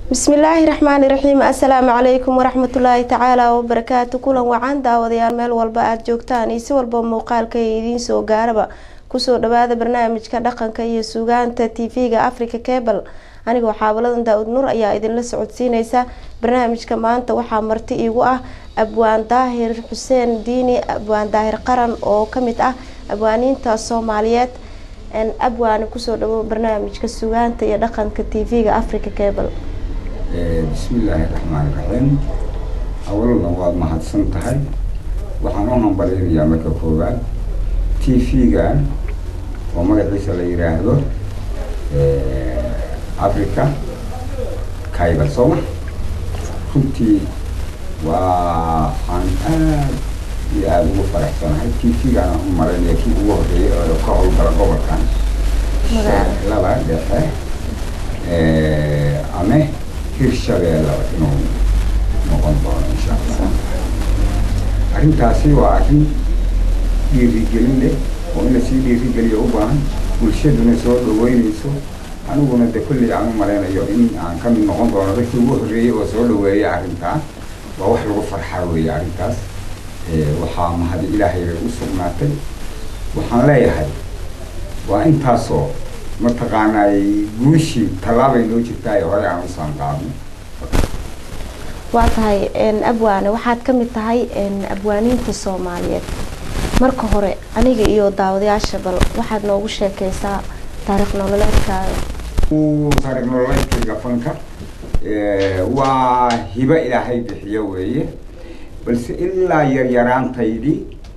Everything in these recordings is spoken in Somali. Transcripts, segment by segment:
bismillaahi raxmaani raxiim assalaamu calaykum waraxmatullaahi tacaala wabarakaatu kulan wacan daawadayaal meel walba aada joogtaan iyo si walba muuqaalka ee idiin soo gaaraba kusoo dhawaada barnaamijka dhaqanka iyo sugaanta tv-ga africa cable anigoo xaabaladan daa-ud nur ayaa idinla socodsiineysa barnaamijka maanta waxaa marti iigu ah abwaan daahir xuseen diini abwaan daahir qaran oo kamid ah abwaaniinta soomaaliyeed abwaani kusoo dhawo barnaamijka sugaanta iyo dhaqanka tv-ga africa cable bismillaahi raxmaani raxiim awalna waad mahadsan tahay waxaan u hambaleynayaa marka koowaad t v-gan oo magaciisa la yiraahdo africa cable sooma runtii waa aan aad iyo aada ugu faraxsanahay t v-gan aan u maraynaya kii ugu horeeyay oo ka howlgala gobolkan laba dhexe ame hirshabeellaba inuu noqon doono insha allah arrintaasi waa arrin dhiirigelin leh oo in lasii dhiirigeliyo u baahan bulshaduna soo dhaweyneyso aniguna de kulli aan u malaynayo in aan ka mid noqon doono dadkii ugu horreeyey oo soo dhaweeya arrintaa waa wax lagu farxaa weeye arrintaas waxaa mahadi ilaahay bay u sugnaatay waxaan leeyahay waa intaasoo mataqaanay guushii tallaabay noo jirtaa ee hore aan usaan qaadno waa tahay abwaane waxaad ka mid tahay abwaaniinta soomaaliyeed marka hore aniga iyo daawadayaasha bal waxaad noogu sheekeysaa taariikh nololeedkaaga taariikh nololeedkayga fanka waa hibo ilaahay bixiyo weeye balse ilaa yaryaraantaydii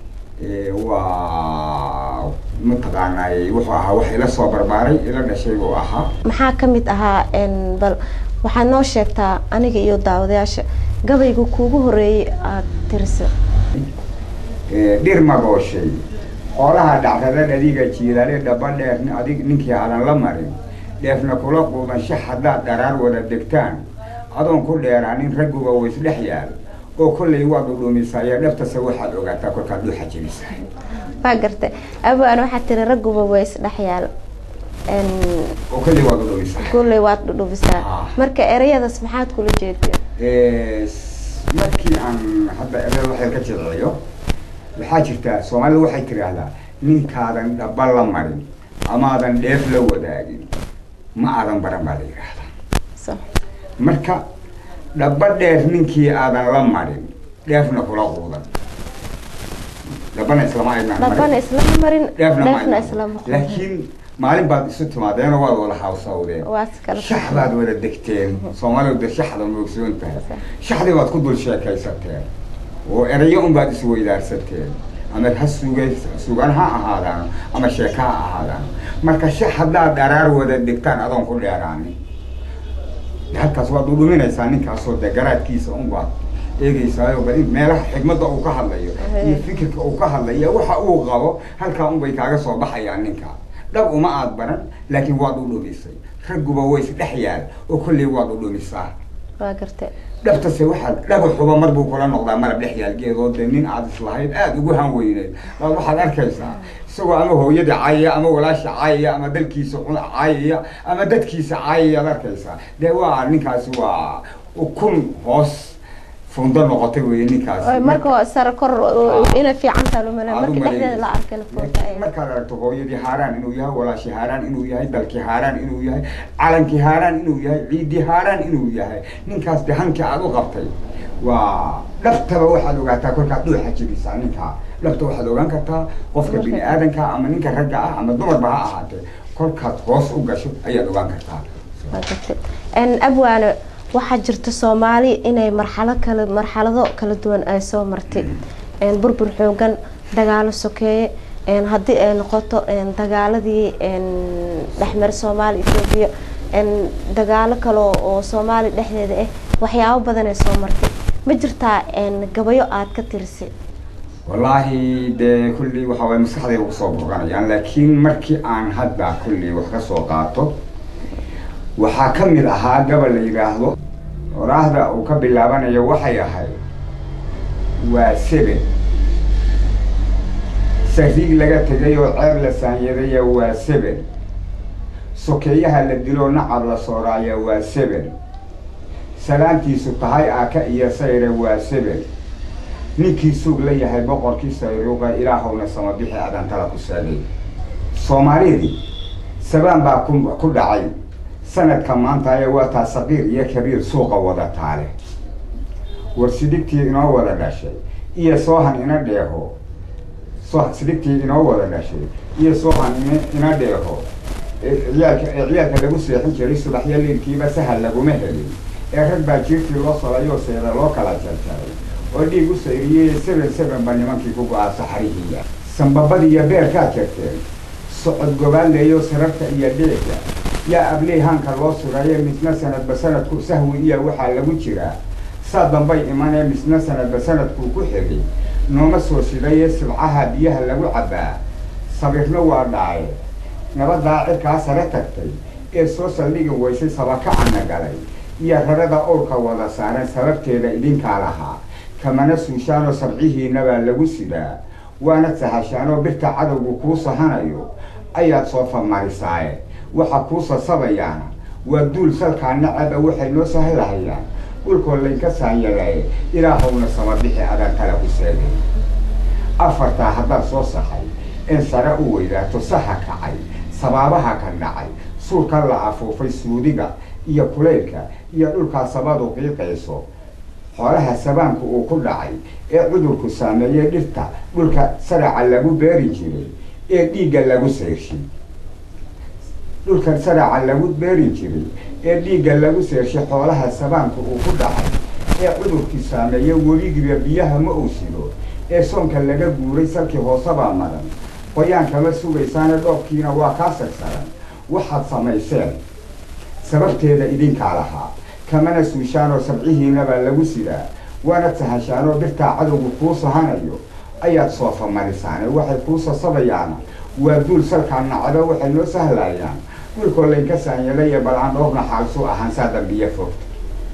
waa mataqaanay wuxuu ahaa wax ila soo barbaaray ila dhashay buu ahaa maxaa kamid ahaa bal waxaad noo sheegtaa aniga iyo daawadayaasha gabayga kuugu horeeyay aada tirisa dhir magooshay xoolaha dhacdada adiga jiilaale dhaba dheer adig ninkii aadan la marin dheefna kula quudan shax haddaad dharaar wada degtaan adoon ku dheeraanin ragguba wa isdhex yaal oo kollay waad udhuumisaayo dhabtase waxaad ogaataa kolkaad dhuuxa jebisahay waa garta abaan waxaa tiri ragguba waa isdhexyaal oo kollay waad udhuumisaa kulley waad dhudhubisaa marka ereyadaas maxaad kula jeedeen markii aan hadda ereyada waxay ka jilciyo waxaa jirtaa soomaalida waxay tiraahdaa ninkaadan dhaba la marin amaadan dheef la wadaagin ma aadan baran baa la yidhaahdaa marka dhaba dheer ninkii aadan la marin dheefna kula quudan dhabana islama aynaan dhabana islama marin dheefna dheefna islama quudan. laakiin maalin baad isu timaadeenoo waad wada hawsawdeen waad kala shax baad wada degteen soomaalidu de shaxda moogsoon tahay shaxdii baad ku dul sheekaysateen oo erayo un baad isweydaarsateen ama ha suga sugan ha ahaadaan ama sheeka ha ahaadaan marka shax haddaad dharaar wada degtaan adoon ku dheeraanin halkaas waad udhuminaysaa ninkaasoo de garaadkiisa un baad eegeysaayo bal in meelaha xigmadda uu ka hadlayo iyo fikirka uu ka hadlayo waxa uu qabo halkaa un bay kaaga soo baxayaan ninka dhab uma aad baran laakiin waad u dhumisay ragguba way isdhex yaal oo kolley waad u dhumisaa waa garta dhabtase waxaad dhagaxuba mar buu kula noqdaa malab dhex yaalgeedoo de nin aad islahayd aada ugu han weyneed baad waxaad arkaysaa isagoo ama hooyadii caayaya ama walaasha caayaya ama dalkiisa cun caayaya ama dadkiisa caayayaad arkaysaa dee waa ninkaasi waa ukun hoos fundo noqotay weye ninkaasi marka sare kor ina fiican tahay lumale Aad u marka dhexdeeda la maleynaysa. arkay lafoota Laakiin markaad aragto hooyadii haaraan inuu yahay walaashii haaraan inuu yahay dalkii haaraan inuu yahay calankii haaraan inuu yahay ciidii haaraan inuu yahay ninkaas de hankii aad u qabtay waa dhabtaba waxaad ogaataa kolkaad dhuuxa jebisaa ninkaa dhabta waxaad ogaan kartaa qofka bini aadanka ama ninka ragga ah ama dumarba ha ahaatee kolkaad hoos u gasho ayaad ogaan kartaa waa garta abwaane waxaa jirta soomaali inay marxalo kale marxalado kala duwan ay soo martay burbur xoogan dagaalo sokeeye haddii ay noqoto dagaaladii dhexmar soomaali etoobiya dagaalo kale oo soomaali dhexdeeda ah waxyaabo badan ay soo martay ma jirtaa gabayo aada ka tirisay wallaahi dee kullii waxa waye maskaxdayda kusoo burqanayaan laakiin markii aan hadda kullii wax ka soo qaato waxaa ka mid ahaa gabal la yidhaahdo oraahda uu ka bilaabanayo waxay ahayd waa seben sariig laga tegay oo ceeb la saanyadaya waa seben sokeeyaha la diloo nacab la sooraaya waa seben salaantiisu tahay aaka iyo sayre waa sebel ninkii suug la yahay boqorkii sayruuqa ilaahowna samabixi adantala ku saagay soomaalidii sabaan baa ku ku dhacay sanadka maanta ee waa taa saqiir iyo kabiir suuqa wada taale war sidigtii inoo wada dhashay iyo soohan ina dheeho so sidigtii inoo wada dhashay iyo soohan ina ina dheeho ee ciyaalka ee ciyaalka lagu seexin jiray subaxyo liilkiiba sahal laguma helin ee rag baa jiirtii loo salayoo seeda loo kala jarjaray oo dhiig u sayriyey seben sebenba nimankii ku go-aa saxarihiiya sambabadii iyo beerkaad jarteen socod gobaaleeyo sararta iyo dheega yaa abley hanka loo suraye misna sanadba sanadku sahwi iyo waxaa lagu jiraa saa dambay imanee misna sanadba sanadkuu ku xigay nooma soo sidaye sibcaha biyaha lagu cabbaa sabirna waa dhaaye nabadaa cirkaa sare tagtay ee soo saldhigi weysay sabakacana galay iyo rarada owrka wada saaran sababteeda idinkaa lahaa kamana suushaanoo sabcihiinabaa lagu sidaa waana sahashaanoo birta cadowgu kuu sahanayo ayaad soo famarisaaye waxa kuu sasabayaana waa duul salkaa nacaba waxay noo sahlahayaan dhulkoo laynka saanyalaye ilaahowna samabixi adaan kala ku seegay afartaa haddaad soo saxay in sare u weydaato saha kacay sabaabaha ka dhacay suurka la afuufay suudiga iyo kulaylka iyo dhulkaa sabadu qiiqayso xoolaha sabaanku uu ku dhacay ee cudurku saameeyey dhirta dhulka saraca lagu beeri jiray ee dhiigga lagu seershay dhulka saraca lagu beeri jiray ee dhiigga lagu seershay xoolaha sabaanku uu ku dhacay ee cudurkii saameeyey weligiba biyaha ma uu sido ee soonka laga guuray salkii hoosebaa maran qoyaankama sugaysaane dhoobkiina waa kaa sagsaran waxaad samayseen sababteeda idinkaa lahaa kamana suushaanoo sabcihiinabaa lagu sidaa waana sahashaanoo birtaa cadowgu kuu sahanayo ayaad soofa marisaane waxay kuu sasabayaana waa duul salkaa nacdo waxay noo sahlayaan dhulkoo laynka saanyalaya balaandhoorna xaalsuu ahaan saa dambiya fogta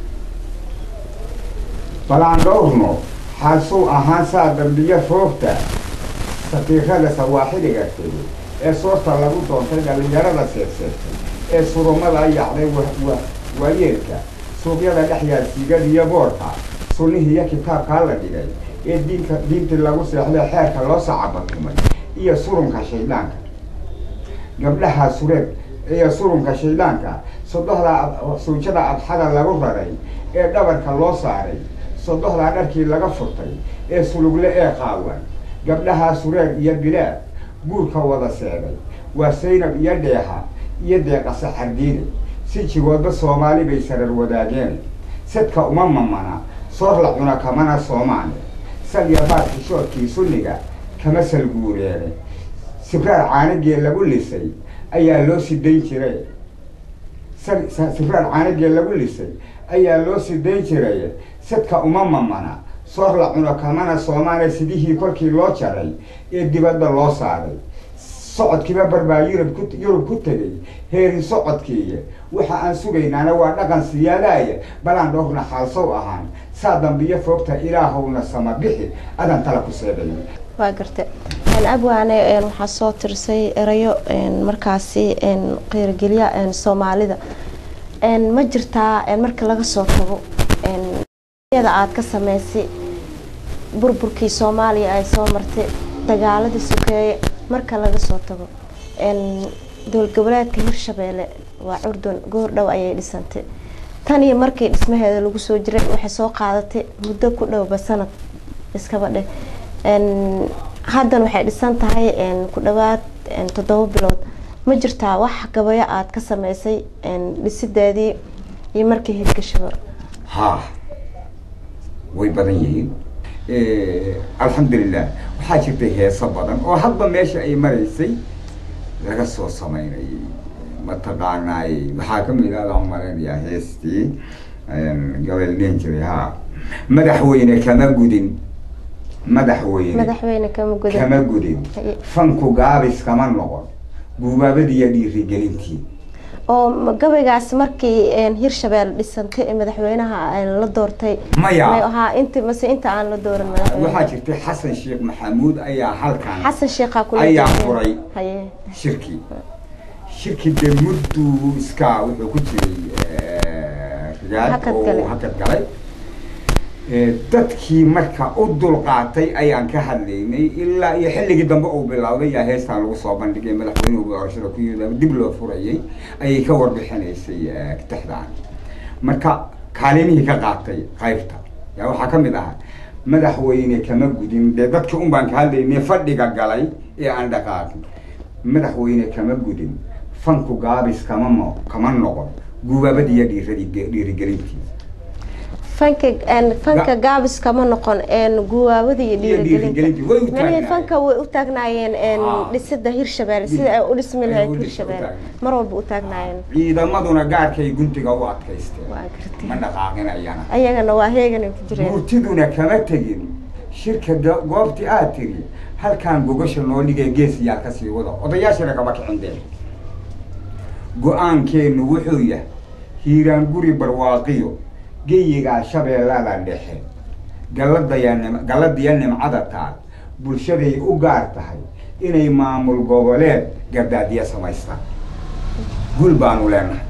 balaandhoorno xaalsuu ahaan saa dambiya foogta sakiirada sawaaxiliga tegay ee soorta lagu doontay dhallinyarada seegseegtay ee surumada yacday waayeelka suuqyada dhex yaal siigadiyo boorka sunnihiiyo kitaabkaa la dhigay ee diinka diintii lagu seexday xeerka loo sacabatumay iyo surunka shayddaanka gabdhaha sureed iyo surunka shayddaanka sodohdaa suujada adxada lagu raray ee dhabarka loo saaray sodohdaa dharkii laga furtay ee sulugle ee qaawan gabdhahaa sureed iyo bilaad guurka wada seegay waa saynab iyo dheeha iyo deeqase xardiine si jigoodba soomaali bay sarar wadaageen sadka uma mamana soor la cuna kamana soomaane salya baad xishoodkii sunniga kama salguureene sibraar caanigee lagu lisay ayaa loo sidayn jiray sibraar caanigee lagu lisay ayaa loo sidayn jiray sadka uma mamana soor la cuno kamana soomaane sidihii kolkii loo jaray ee dibadda loo saaray socodkiiba barbaa yurub ku yurub ku tegay heerin socodkiiya waxa aan sugaynaana waa dhaqan siyaadaaya balaan dhoorna xaalsow ahaan saa dambiyo foogta ilaahowna sama bixi adan tala ku seeday waa garta abwaane waxaa soo tirsay erayo markaasi qiirgelya soomaalida ma jirtaa marka laga soo tago yada aada ka sameysay burburkii soomaaliya ay soo martay dagaaladii sokeeye marka laga soo tago dowlad goboleedka hirshabeelle waa curdun goor dhow ayay dhisantay tan iyo markii dhismaheeda lagu soo jiray waxay soo qaadatay muddo ku dhowba sanad iskaba dheh haddan waxay dhisan tahay ku dhawaad toddoba bilood ma jirtaa wax gabayo aada ka sameysay dhisideedii iyo markii hirgashaba ha way badan yihiin alxamdulilah waxaa jirtay heeso badan oo hadba meesha ay maraysay laga soo samaynayay mataqaanaay waxaa kamid ah aan malaynayaa heestii gabel dhihin jiray ha madaxweyne kama gudin madaxweyne madaxweyne kama gudan kama gudin fanku gaabis kama noqon guubaabadiiyo dhiirigelintii oo gabaygaas markii hirshabelle dhisantay ee madaxweynaha la doortay maya ahaa inti mase inta aan la dooran madaxweyne waxaa jirtay xasan sheekh maxamuud ayaa halkan xasan sheekhaa kula ayaa jireen. furay haye shirkii shirkii dee mudduu iskaa wuxuu ku jiray gaad Hakad oo galay. hakad galay Ee, dadkii marka u dulqaatay ayaan ka hadlaynay ilaa iyo xilligii dambe uu bilowday yaa heestaan lagu soo bandhigay madaxweynuhu doorashada ku yimid dib loo furayay ayay ka warbixinaysay eh, tixdaan marka kaalimihii ka qaatay qaybta yaa waxaa ka mid ahaa madaxweyne kama gudin dee dadkii un baan ka hadlaynay fadhiga galay ee aan dhaqaaqin madaxweyne kama gudin fanku gaabis kama mo kama noqon gubaabadii iyo dhiiradi dhiirigelintiisa fanka een, fanka gaabis kama noqon een, guwaabada iyo Iyo dhiirigelinta. Way u dhiirigelinta Macnaheed taagnaayeen. fanka way u taagnaayeen een, Ah. dhisida hirshabeelle sida ay u dhismi Ay lahayd u dhis- u hirshabeelle taagnaayeen. mar walba u taagnaayeen ciidamaduna gaarkay guntiga u adkaysteen waa gartay ma dhaqaaqinayana ayagana waa heeganay ku jireen murtiduna kama tegin shirka go- goobtii aad tiri halkaan gogasha noo dhigay geesiyaa kasii wada odayaashana kama kicin deen go-aankeennu wuxuu yahay hiiraan guri barwaaqiyo geyigaa shabeellada dhexe galladaya nim galladiya nimcada taal bulshaday u gaar tahay inay maamul goboleed gardaadiya samaystaan gul baanu leenahay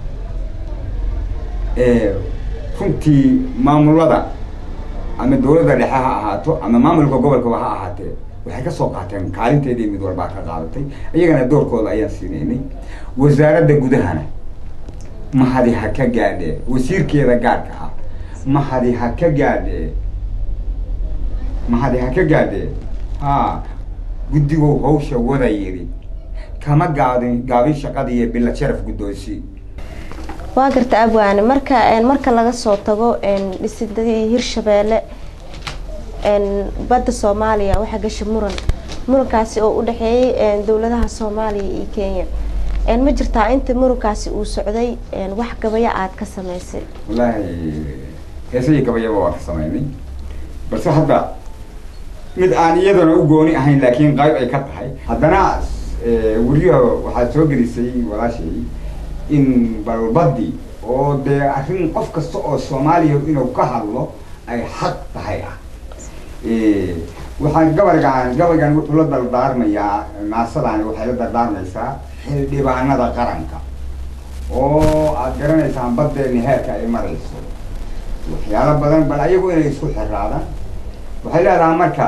ee, runtii maamulada ama dawladda dhexe ha ahaato ama maamulka gobolkaba ha ahaatee waxay ka soo qaateen kaalinteedii mid walbaa ka qaadatay iyagana doorkooda ayaan siinaynay wasaaradda gudahana mahadi ha ka gaadhee wasiirkeeda gaarka ah mahadi ha ka gaadhee mahadi ha ka gaadhee ha guddigow hawsha wada yidhi kama gaadin gaabin shaqadii iyo bila sharaf guddoonsi waa garta abwaane marka een, marka laga soo tago een, dhisidii hirshabeelle een, badda soomaaliya waxaa gashay muran murankaasi oo u dhexeeyey een, dowladaha soomaaliya iyo kenya een, ma jirtaa inta murankaasi uu socday een, wax gabaya aad ka samaysay wallaahi heesahii gabayaba waa ka samaynay balse hadda mid aan iyadana u gooni ahayn laakiin qayb ay ka tahay haddana eh, weriyaha waxaad soo gelisay walaashay in balbadi oo dee arrin qof kasta oo soomaaliya inuu ka hadlo ay xaq tahay ah Eh, waxaan gabaygaan gabaygan wuxuu la dardaarmayaa naasadani waxay la dardaarmaysaa xildhibaanada qaranka oo aad garanaysaan baddeeni heerka ay marayso waxyaalo badan bal ayagu inay isku xiraadaan waxay leedahay marka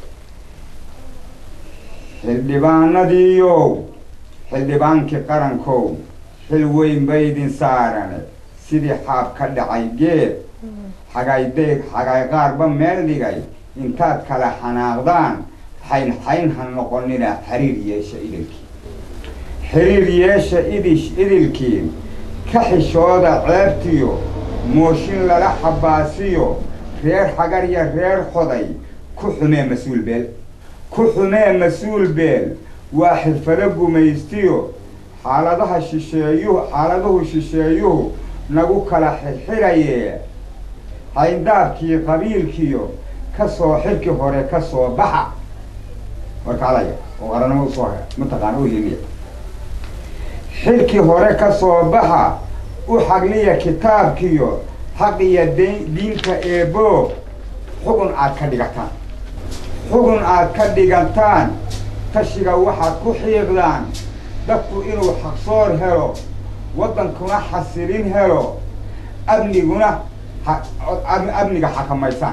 xildhibaanadiiyow xildhibaankii qarankow xil weyn baydin saarane sidii xaab ka dhacay geed xagaydeeg xagay qaarba meel dhigay intaad kala xanaaqdaan xayn xayn ha noqonina xiriir yeesha idilkii xiriir yeesha idish idilkiin ka xishooda ceebtiyo mooshin lala xabaasiyo reer xagar iyo reer xoday ku xumee mas-uul beel ku xumee mas-uul beel waa xirfado gumaystiyo xaaladaha shisheeyuhu xaaladuhu shisheeyuhu nagu kala xirxiraye hayndaabkii qabiilkiyo ka soo xilkii hore ka soo baxa warkaalaya oo qaranimo usoo mataqaana u hiliya xilkii hore ka soo baxa u xagliya kitaabkiyo xaq iyo de- diinta eebo xugun aad ka dhigataan xugun aad ka dhigataan tashiga waxaad ku xiiqdaan dadku inuu xaqsoor helo waddankuna xasilin helo amniguna ha- am- amniga xakamaysaan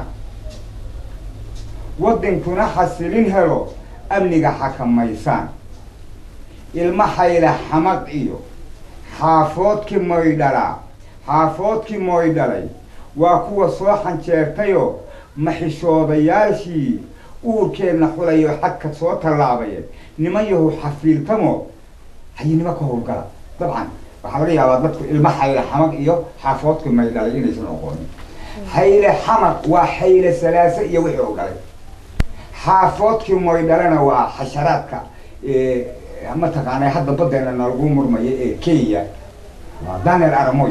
waddankuna xasilin helo amniga xakamaysaan ilma xayla xamad iyo xaafoodkii moydhalaa xaafoodkii moydhalay waa kuwa soo xanjeertayoo maxishoodayaashii uurkeenna xulayoo xagka soo tallaabaya niman yahu xafiiltamo hayinimo ka howlgala dabcan waxaa laga yaabaa dadku ilma xayle xamad iyo xaafoodkii moydhalay inaysan oqoonin xayle xamad waa xayle salaase iyo wixii u dhalay xaafoodkii moydhalena waa xasharaadka ee, mataqaanaa hadda badeena nalagu murmaya ee kenya waa daniel aramoy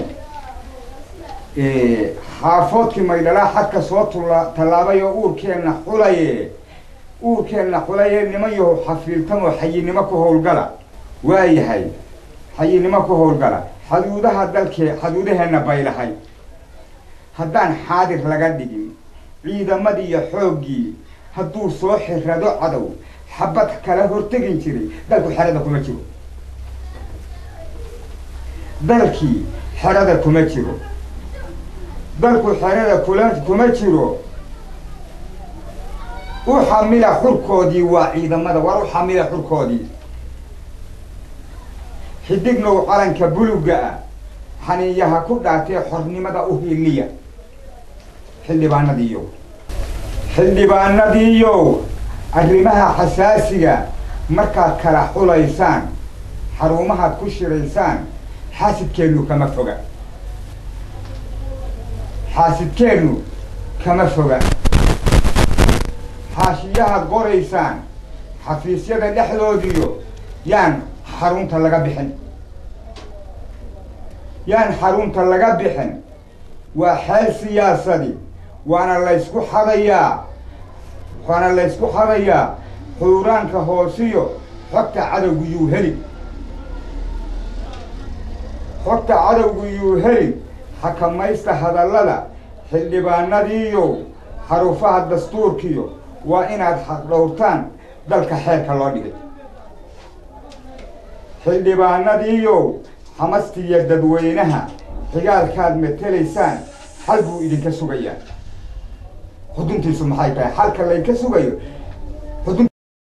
Eh, xaafoodkii maydhalaa xadka soo tulla tallaabay oo uurkeenna xulaye uurkeenna xulaye niman yahu xafiiltamoo xayinimo ku howlgala waayahay xayinimo ku howlgala xaduudaha dalkee xaduudaheenna baylahay haddaan xaadir laga dhigin ciidamadii iyo xooggii hadduu soo xirado cadow xabad kala hortegin jiray dalku xerada kuma jiro dalkii xerada kuma jiro dalku xerada kula kuma jiro u xamila xurkoodii waa ciidamada war u xamila xurkoodii xidignow calanka buluga ah xaniiyaha ku dhaatee xornimada u hiiliya xildhibaanadiiyow xildhibaanadiiyow arrimaha xasaasiga markaad kala xulaysaan xarumahaad ku shiraysaan xaasidkeennu kama foga xaasidkeennu kama foga xaashiyahaad qoraysaan xafiisyada dhexdoodiyo yaan xarunta laga bixin yaan xarunta laga bixin waa xeel siyaasadi waana laysku xadayaa waana laysku xadayaa xuuraanka hoosiyo xogta cadowgu yuu heli xogta cadowgu yuu heli xakamaysta hadallada xildhibaanadiiyow xarufaha dastuurkiyo waa inaad xaqdhowrtaan dalka xeerka loo dhigay xildhibaanadiiyow xamastiya dadweynaha xigaalkaad matelaysaan xal buu idinka sugayaa xuduntiisu maxay tahay xalka laynka sugayo xudun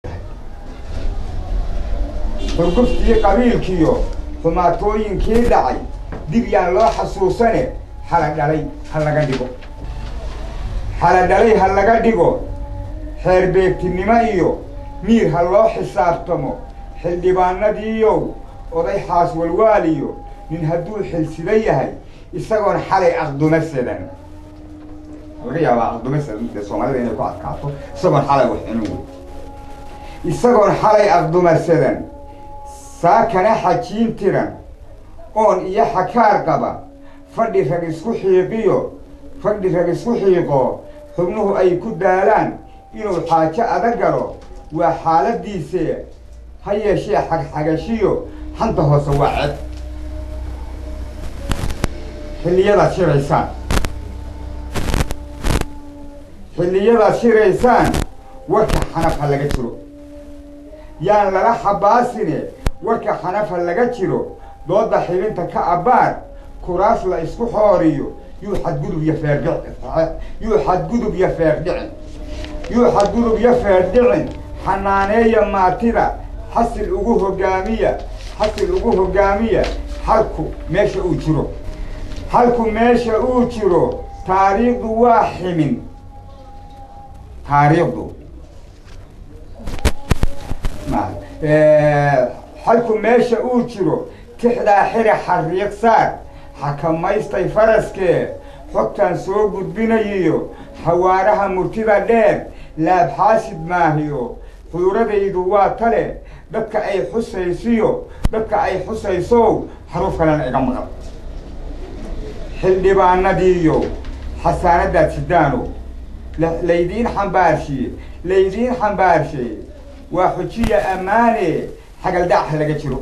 xurguftii qabiilkiyo xumaatooyinkii dhacay dib yaan loo xasuusane xala dhalay ha laga dhigo xala dhalay ha laga dhigo xeer beegtinimo iyo miir ha loo xisaabtamo xildhibaanadiiyow oday xaas walwaaliyo nin hadduu xilsida yahay isagoon xalay aqduma sedan laga yaabaa aqduma sedan dee soomaalida inay ku adkaato isagoon xalay wax cunu wey isagoon xalay aqduma sedan saakana xajiin tiran oon iyo xakaar qaba fadhi rag isku xiiqiyo fadhi rag isku xiiqo xubnuhu ay ku daalaan inuu xaajo adag galo waa xaaladiise ha yeeshee xagxagashiyo xanta hoose waa ceb xilliyadaad shiraysaan xilliyadaad shiraysaan warka xanaf ha laga jiro yaan lala xabaasine warka xanaf ha laga jiro dooda xibinta ka abbaar kuraas la isku xooriyo yuu xadgudub iyo feerdhic yuu xadgudub iyo feerdhicin yuu xadgudub iyo feerdhicin xanaaneeya maatida xasil ugu hogaamiya xasil ugu hogaamiya halku meesha uu jiro halku meesha uu jiro taariikhdu waa ximin taariikhdu halku meesha uu jiro tixdaa xiri xariiq saar xakamaystay faraskee xogtaan soo gudbinayiyo xawaaraha murtida dheer laabxaasid maahiyo xuuradaydu waa tale dadka ay xusaysiyo dadka ay xusaysow xaruuf kalena iga maqan xildhibaanadiiyo xasaanadaad sidaano laydiin xambaarshiye laydiin xambaarshe waa xujiya ammaane xagaldaaca laga jiro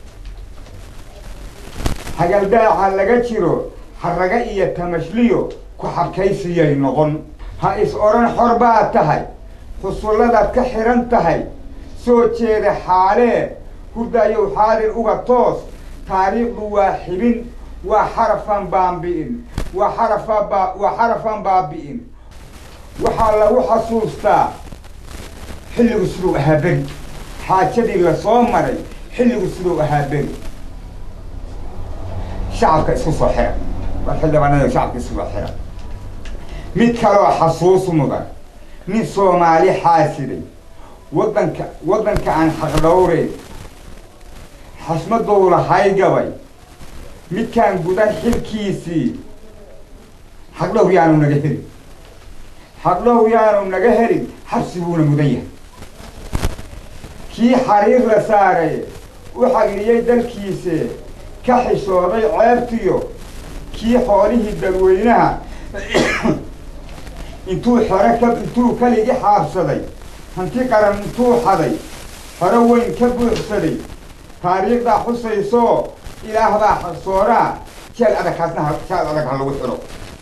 xagaldaaca laga jiro haraga iyo tamashliyo ku xabkaysiyay noqon ha is odhan xor baad tahay xusulladaad ka xihan tahay soo jeeda xaalee hurdayow xaadir uga toos taariikhdu waa xibin waa xarafan baambi'in waa xarafa ba waa xarafan baabi'in waxaa lagu xasuustaa xilligu siduu ahaa beri xaajadii lasoo maray xilligu siduu ahaa beri shacabka isku soo xira war xildhibaanada shacabka isku soo xira mid kaloo xasuus mudan nin soomaali xaasiday waddanka waddanka aan xaqdhowreyn xasmadou lahay gabay midkaan gudan xilkiisii xaqdhowr yaanu naga helin xaqdhowr yaanu naga helin xabsi buuna mudan yahay kii xariir la saaray u xagriyey dalkiise ka xishooday ceebtiyo kii xoolihii dadweynaha intuu xero ka intuu kaligi xaabsaday hanti qaran intuu xaday xero weyn ka buuxsaday taariikhdaa xusaysoo ilaah baa xaqsooraa jeel adag kaasna jeel adag ha lagu xidho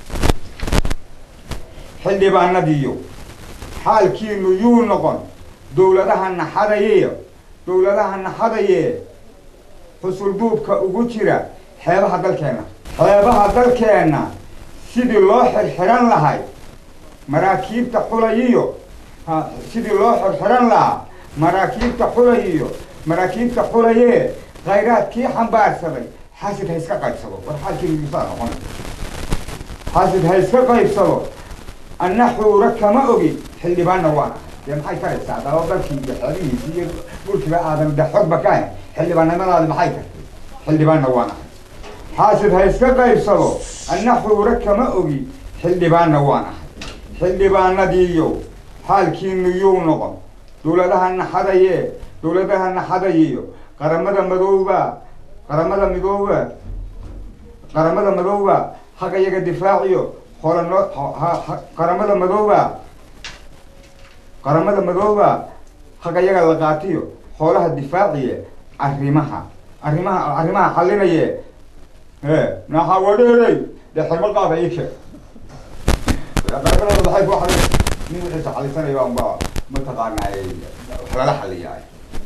xildhibaanadiiyo xaalkiinu yuu noqon dowladaha naxadaye dowladaha naxadaye xusulduubka ugu jira xeebaha dalkeenna xeebaha dalkeenna sidii loo xirxiran lahay maraakiibta xulayiyo ha sidii loo xirxiran lahaa maraakiibta xulayiyo maraakiibta xulayee khayraadkii xambaarsaday xaasid ha iska qaybsado war xaalkiisaa noqon xaasid ha iska qaybsado anna xuura kama ogi xildhibaanna waan ah dee maxay taraysaa daba dalkii iyo xelihiisi iyo dhulkiiba aadan de xogba ka hayn xildhibaannimadaadi maxay tartay xildhibaanna waan ahay xaasid ha iska qaybsado anna xuura kama ogi xildhibaanna waan ahay xildhibaanadiiyo xaalkiinu yuu noqon dowladaha naxadaye dowladaha naxadayiyo qaramada madooba qaramada midooba qaramada madooba haga yaga difaaciyo hoola noo qaramada madooba qaramada madooba haga yaga la qaatiyo hoolaha difaaciye arrimaha arrimaha arrimaha xallinaye e naxa wadheerey dee xirmo qaada ii sheeg qaramada waxay ku xalin nin wixiisa xalisanaya unba mataqaanaa wax lala xaliyaa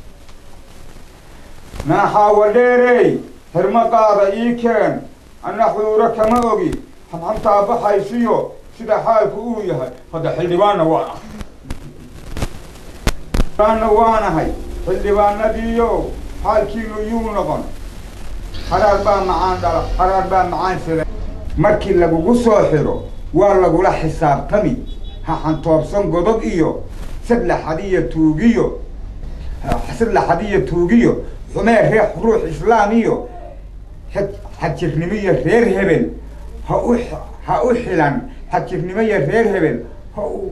naaxaawa dheerey xirmo qaada ii keen anna xuuro kama ogi xamxamtaa baxaysiyo sida xaalku uu yahay hadda xildhibaanna waan ahay xildhibaanna waanahay xildhibaanadiiyo xaalkiinu yuu noqon xaraar baa macaan dhala xaraar baa macaan sida markii lagugu soo xiro waa lagula xisaabtami ha xantoobsan godob iyo sadlaxadiyo tuugiyo sadlaxadiyo tuugiyo xumee reex ruux islaam iyo xajirnimo iyo reer hebel ha u ha u xilan xajirnimo iyo reer hebel ha u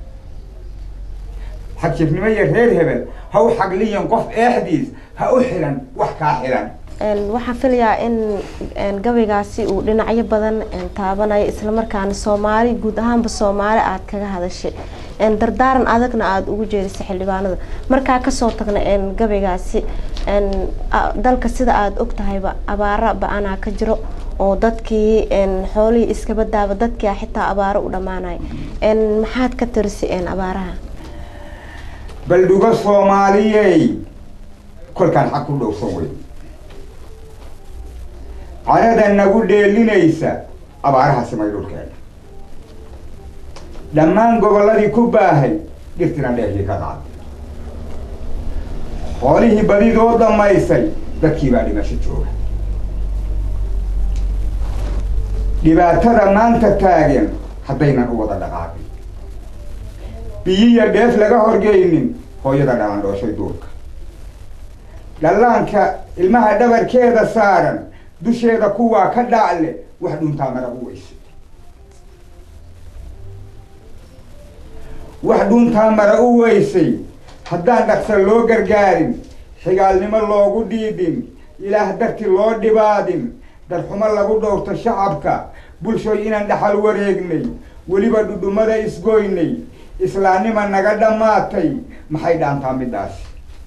xajirnimo iyo reer hebel ha u xagliyan qof eexdiis ha u xilan wax kaa xilan waxaan filayaa in gabaygaasi uu dhinacyo badan taabanayo islamarkaana soomaali guud ahaanba soomaali aada kaga hadashay dardaaran adagna aada ugu jeedisay xildhibaanada markaa kasoo tagna gabaygaasi dalka sida aada og tahayba abaaro ba-anaa ka jiro oo dadkii xoolihii iskaba daaba dadkia xitaa abaaro u dhammaanay maxaad ka tirisay abaaraha baldhugo soomaaliyey kolkaan xag ku dhowsan wey carada nagu dheelinaysa abaaraha simay dhulkeena dhammaan gobolladii ku baahay dhirtina dheerkii ka qaaday xoolihii badidoo dhammaysay dadkii baa dhimasho jooga dhibaatada maanta taagan haddaynan u wada dhaqaaqin biyiya dheef laga horgeynin hooyada dhalandhooshay duurka dhallaanka ilmaha dhabarkeeda saaran dusheeda kuwaa ka dhacle wax dhuntaa mara u weysay wax dhuntaa mara u weysay haddaan dhaqsa loo gargaarin xigaalnimo loogu dhiidhin ilaah darti loo dhibaadin darxumo lagu dhowrto shacabka bulshooy inaan dhaxal wareegnay weliba dhudhumada isgoynay islaamnima naga dhammaatay maxay dhaantaa middaasi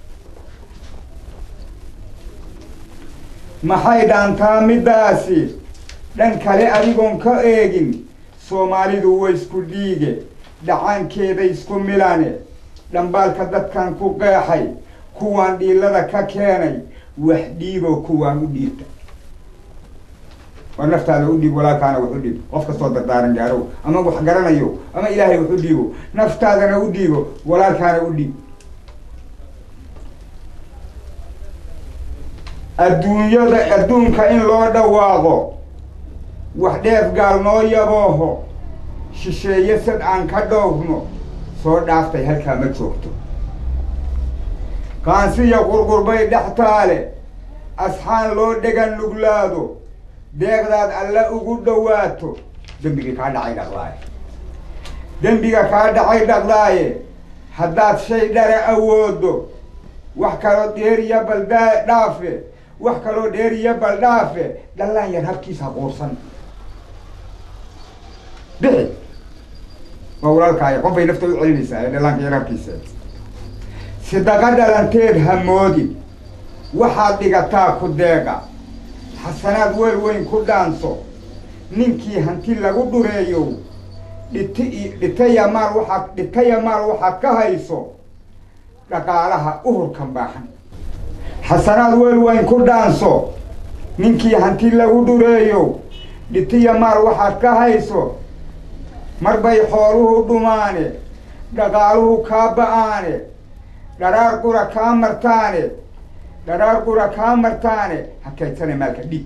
maxay dhaantaa middaasi dhan kale adigoon ka eegin soomaalidu way isku dhiige dhacaankeeda isku milane dhambaalka dadkan ku qeexay kuwaan dhiilada ka keenay wax dhiiboo kuwaan u dhiibta waa naftaada u dhiib walaalkaana wax u dhiib qof kastoo dardaaran gaarow ama wax garanayo ama ilaahay wax u dhiibo naftaadana u dhiibo walaalkaana u dhiib adduunyada adduunka in loo dhawaaqo wax dheef gaal noo yabooho shisheeye sad aan ka dhowrno soo dhaaftay halkaa ma joogto qaansiya qurqurbay dhex taale asxaan loo dhegan nuglaado deeqdaad alla ugu dhawaato dembigii kaa dhacay dhaqdaaye dembiga kaa dhacay dhaqdaaye haddaad shay dhara awoodo wax kaloo dheeriya baldaa dhaafe wax kaloo dheeriya baldhaafe dhallaan yar habkiisa quursan bixi waa walaalkaaya qof bay nafta u celinaysaa ee dhallaanka yar habkiisa sidaqa dhalanteed hamoodin waxaad dhigataa ku deeqa xasanaad weel weyn ku dhaanso ninkii hanti lagu dhureeyo dhiti dhitaya maal waxaad dhitaya maal waxaad ka hayso dhaqaalaha uhurkan baahan xasanaad weel weyn ku dhaanso ninkii hanti lagu dhureeyo dhitiya maal waxaad ka hayso mar bay xooluhu dhumaane dhaqaaluhu kaa ba-aane dharaar qura kaa martaane dharaar qura kaa martaane ha kaydsana maalka dhiig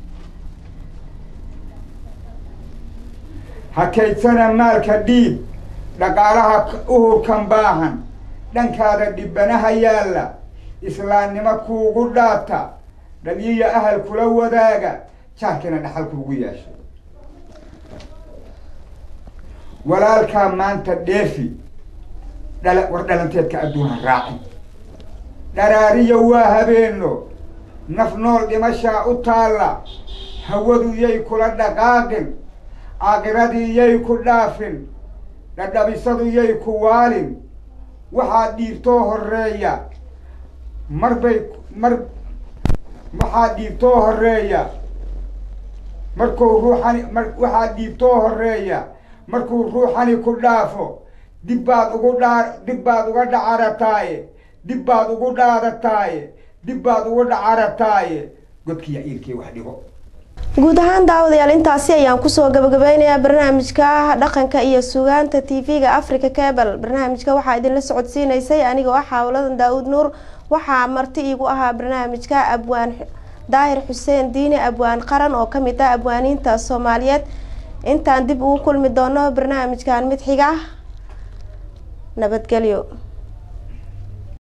ha kaydsana maalka dhiig dhaqaalaha uhurkan baahan dhankaada dhibanaha yaalla islaamnimo kuugu dhaata dhaliya ahal kula wadaaga jaarkina dhaxal kuugu yeeshay walaalkaa maanta dheefi dhala war dhalanteedka adduunha raaci dharaariya waa habeeno naf nool dhimashaa u taalla hawadu yay kula dhaqaaqin aakiradii yay ku dhaafin dhadhabisadu yay ku waalin waxaa dhiibtoo horeeya mar bay mar waxaa dhiibtoo horeeya markuu ruuxani mar waxaa dhiibtoo horeeya markuu ruuxani ku dhaafo dib baad ugu dhaa dib baad uga dhacarataaye dib baad ugu dhaadataaye dib baad ugu dhacarataaye godkiya iilkii wax dhigo guud ahaan daawadayaal intaasi ayaan kusoo gabagabeynayaa barnaamijka dhaqanka iyo sugaanta t v-ga africa cable barnaamijka waxaa idinla socodsiineysay anigoo ah xaawladan daa-uud nuur waxaa marti iigu ahaa barnaamijka abwaan daahir xuseen diine abwaan qaran oo kamid ah abwaaniinta soomaaliyeed intaan dib ugu kulmi doono barnaamijkan mid xiga nabadgelyo